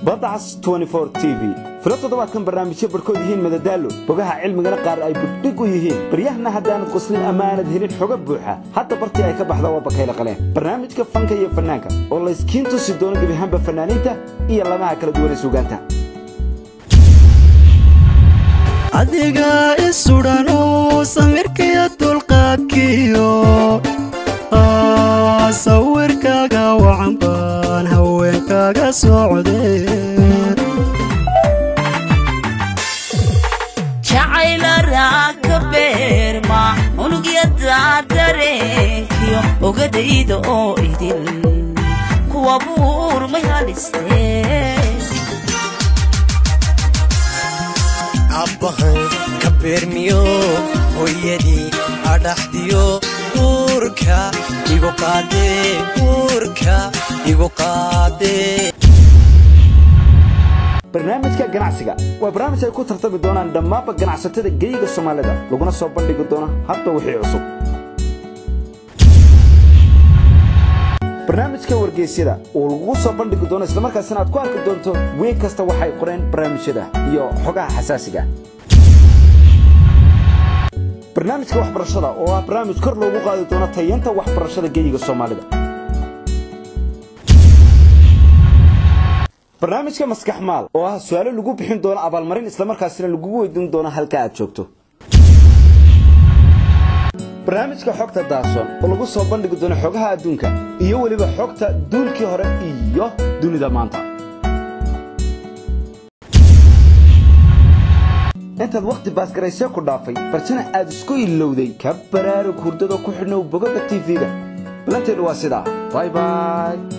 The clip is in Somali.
badacas t v filo toddobaadkan barnaamijyo barhkood yihiin madadaalo bogaha cilmigana qaar ay buddhig u yihiin baryahana haddaanad qoslin ammaanad helin xoga buuxa hadda bartii ay ka baxda waa bakayla qaleen barnaamijka fanka iyo fannaanka oo layskiin tusi doono gebiahaanba fannaaniinta iyo lamaha kala duwan ee suugaanta adiga isudhano samirkaiyo dulqaadkiyo sawirkaaga wacan baan haweenkaaga socde jacaylaraa ka beerma unugyada dareenkiyo ogadayda oo idil kuwa buurmay halistee abbahan ka beermiyo hooyadii adhaxdiyo uurka igu qaadee uurka igu qaadee barnaamijka ganacsiga waa barnaamij ay ku tartami doonaan dhammaanba ganacsatada geyiga soomaalida laguna soo bandhigi doono hadba wixii cusub barnaamijka wargeysyada uu lagugu soo bandhigi doono islamarkaasina aad ku arki doonto weeg kasta waxay qoreen barnaamijyada iyo xogaha xasaasiga barnaamijka waxbarashada oo ah barnaamij kor loogu qaadi doono tayanta waxbarashada geyiga soomaalida barnaamijka maskax maal oo ah su-aalo lagu bixin doono abaalmarin islamarkaasina lagugu weydiin doono halka aad joogto barnaamijka xogta daason oo lagu soo bandhigi doono xogaha adduunka iyo weliba xogta duulkii hore iyo dunida maanta intaad wakhti baasgaraysee ku dhaafay barjana aad isku ilowday ka baraarug hurdada ku xidhnow bogaga tv-ga balanteennu waa sidaa bay bay